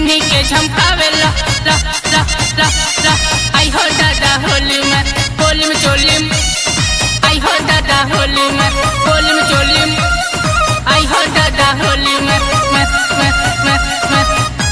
पेन्ही के झमकावेला ला ला ला ला आई हो दादा होली में होली में चोली में आई हो दादा होली में होली में चोली में आई हो दादा होली में में में में में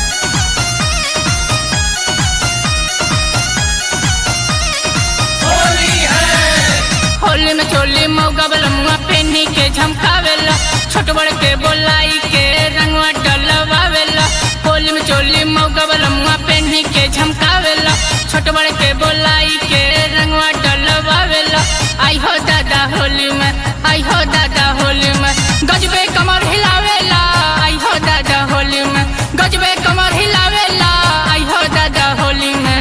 होली में चोली मौगा बलमुआ पेन्ही के झमकावेला छोट बड़ के बोलाई के रंगवा डलवावेला होली में चोली मौगा बलमुआ पेन्ही के झमकावेला छोट बड़ के बोलाई के रंगवा डलवावेला आई हो दादा होली में आई हो दादा होली में गजबे कमर हिलावेला आई हो दादा होली में गजबे कमर हिलावेला आई हो दादा होली में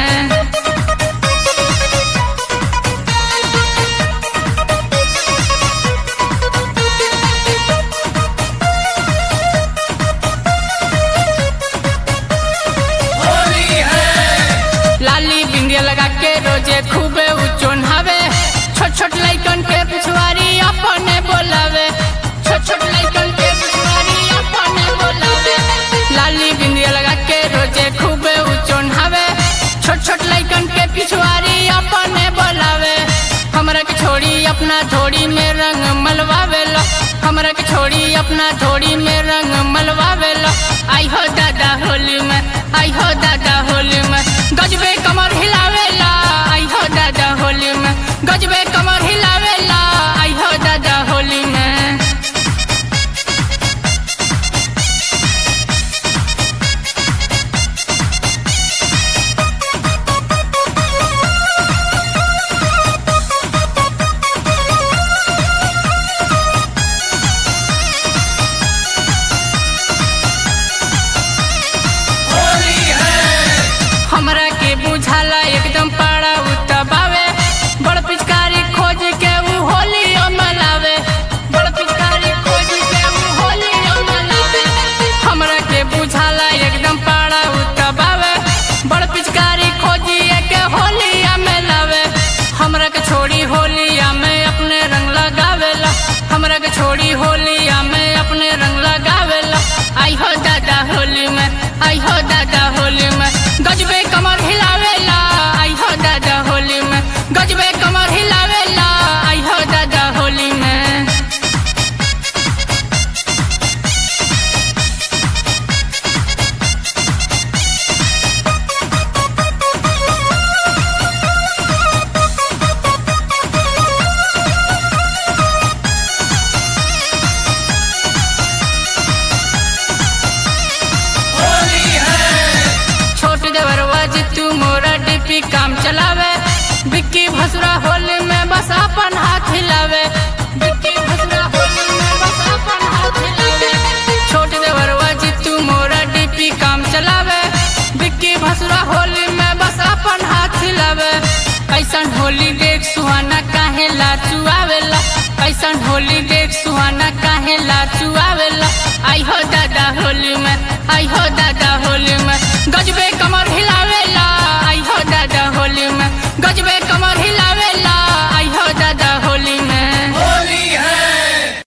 लाली बिंदिया लगा के रोजे खूबे उचोन हवे छोट छोट लइकन के पिछवारी अपने बोलावे छोट छोट लइकन के पिछवारी अपने बोलावे लाली बिंदिया लगा के रोजे खूबे उचोन हवे छोट छोट लइकन के पिछवारी अपने बोलावे हमरा के छोड़ी अपना धोड़ी में रंग मलवावेला हमरा के छोड़ी अपना धोड़ी में रंग मलवावेला आई हो दादा होली में आई हो दादा होली में गजबे कमर हिलावेला आई हो दादा होली में गजबे कमर हिलावेला आई हो दादा होली में हमरा के बुझाला एकदम पाड़ा उतबावे बड़ पिचकारी खोज के ऊ होली मनावे बड़ पिचकारी खोज के ऊ होली मनावे हमरा के बुझाला एकदम पाड़ा उतबावे बड़ पिचकारी खोजिए के होली मनावे हमरा के छोड़ी होलिया में अपने रंग लगावेला हमरा के छोड़ी होलिया में अपने रंग लगावेला आई हो दादा होली में आई हो दादा होली में गजबे कमर हिलावेला आई हो दादा होली में गजबे कमर हिलावेला आई हो दादा होली में छोट देवरवा जितू मोरा डिपी काम चलावे बिक्की भसुरा होली में बस अपन हाथ हिलावे बिक्की भसुरा होली में बस अपन हाथ हिलावे छोट देवरवा जितू मोरा डिपी काम चलावे बिक्की भसुरा होली में बस अपन हाथ हिलावे ऐसन होली देख सुहाना काहे लाचू आवेला ऐसन होली देख सुहाना काहे लाचू आवेला आई हो दा